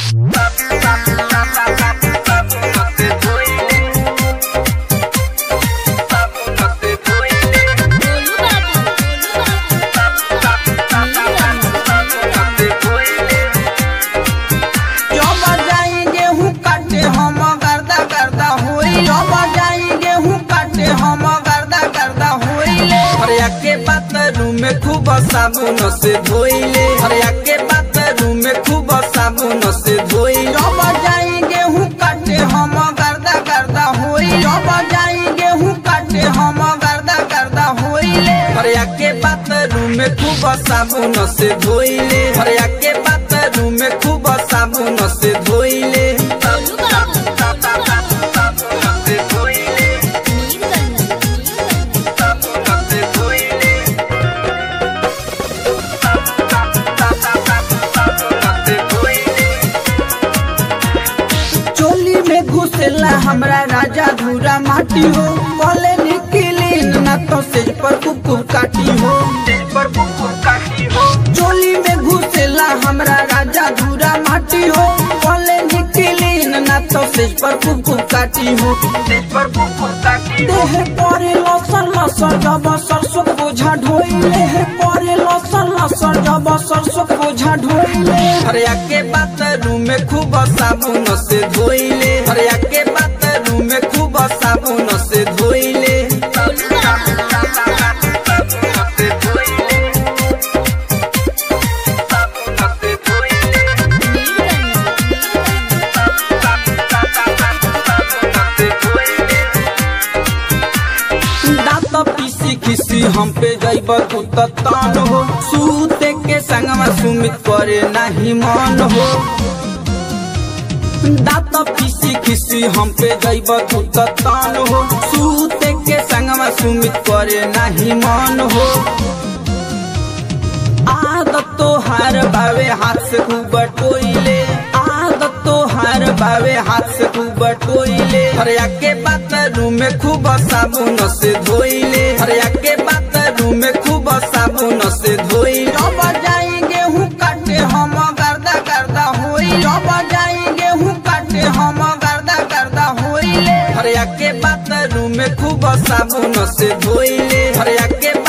गोलू बाबू जब जाई गेहूं काटे हम गर्दा गर्दा होई जब जाई गेहूं काटे हम गर्दा गर्दा होइले हरिया के बाथरूम में खूब साबुन से धोइले हरिया के बाथरूम में खूब साबुन से धोई जब जाई गेहूं काटे हम गर्दा गर्दा होई जब जाई गेहूं काटे हम गर्दा गर्दा होइले हरिया के बाथरूम में खूब साबुन से धोइले हरिया के बाथरूम में खूब साबुन से धोइले गोलू बाबू चोली में घुसेला हमरा राजा धूरा माटी हो बोले निकली ना तो सेज पर कुकुर काटी हो चोली में घुसेला हमरा राजा धूरा माटी हो बोले निकली ना तो सेज पर कुकुर काटी हो देह परे लसर लसर जब सरसों बोझा ढोइले देह परे लसर लसर जब सरसों बोझा ढोइले हरिया के बाथरूम में खूब साबुन से धोइले हरिया के बाथरूम में खूब साबुन से धोइले गोलू बाबू दांत पीसी खिसी हम पे जैब तू त तान हो सूते के संगमा सुमित करे नहीं मन हो दांत पीसी खिसी हम पे जैब तू त तान हो सूते के संगमा सुमित करे नहीं मन हो आदत तो हार बावे हाथ से खूब टोइले आदत तो हार बावे हाथ से खूब टोइले हरिया के बाथरूम में खूब साबुन से धोइले हरिया के बाथरूम में खूब साबुन से धोइले जब जाई गेहूं काटे हम गर्दा गर्दा होई जब जाई गेहूं काटे हम गर्दा गर्दा होइले हरिया के बाथरूम में खूब साबुन से धोइले हरिया के